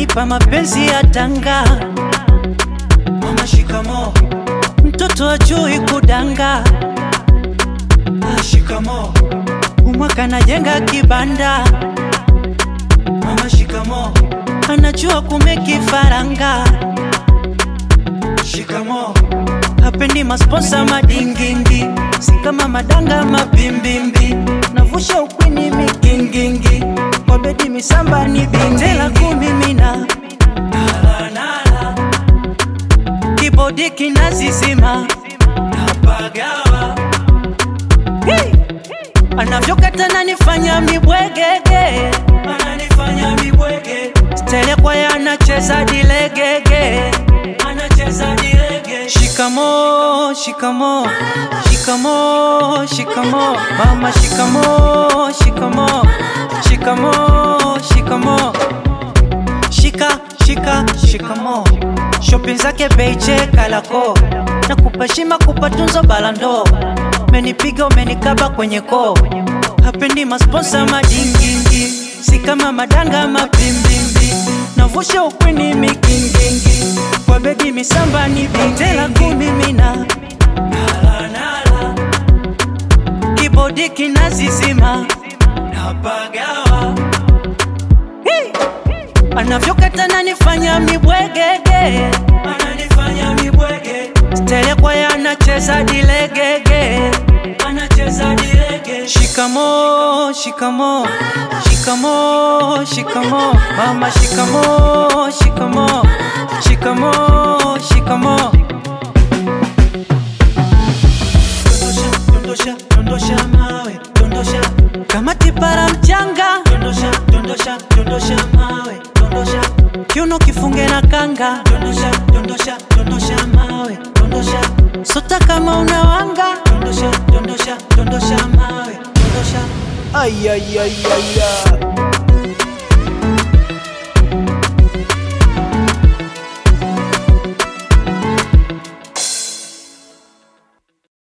kanipa mapenzi ya tanga. Mama shikamo, mtoto ajui kudanga. Ah, shikamo, umwaka najenga kibanda. Mama shikamo, anajua kumeki faranga. Shikamo, hapendi masponsa madingingi, si kama madanga mabimbimbi, navusha ukwini migingingi, kwa bedi misamba ni bindela kumimina Nalanala. kibodi kinazizima napagawa hey! anavyokata nanifanya mibwegege ananifanya mibwege stele kwaye anacheza dilegege anacheza dilege shikamo shikamo shikamo shikamo mama shikamo shikamo shikamo shikamo shika shika shikamo shopping zake beiche kalako na kupashima kupatunzo balando menipiga umenikaba kwenye koo hapendi masponsa madingingi si kama madanga mabimbimbi navusha ukwini migingingi kwa bedi misamba ni bindela kumimina Nalanala. kibodi kinazizima napagawa Hey! anavyokata nanifanya mibwegege ananifanya mibwege stele kwaye anacheza dilegege anacheza dilege shikamo shikamo shikamo shikamo mama shikamo shikamo shikamo shikamo dondosha dondosha dondosha mawe dondosha kama tipara mchanga dondosha dondosha dondosha mawe dondosha kiuno kifunge na kanga dondosha dondosha dondosha mawe dondosha sota kama unawanga dondosha dondosha dondosha mawe dondosha Ay, ay, ay, ay, ay.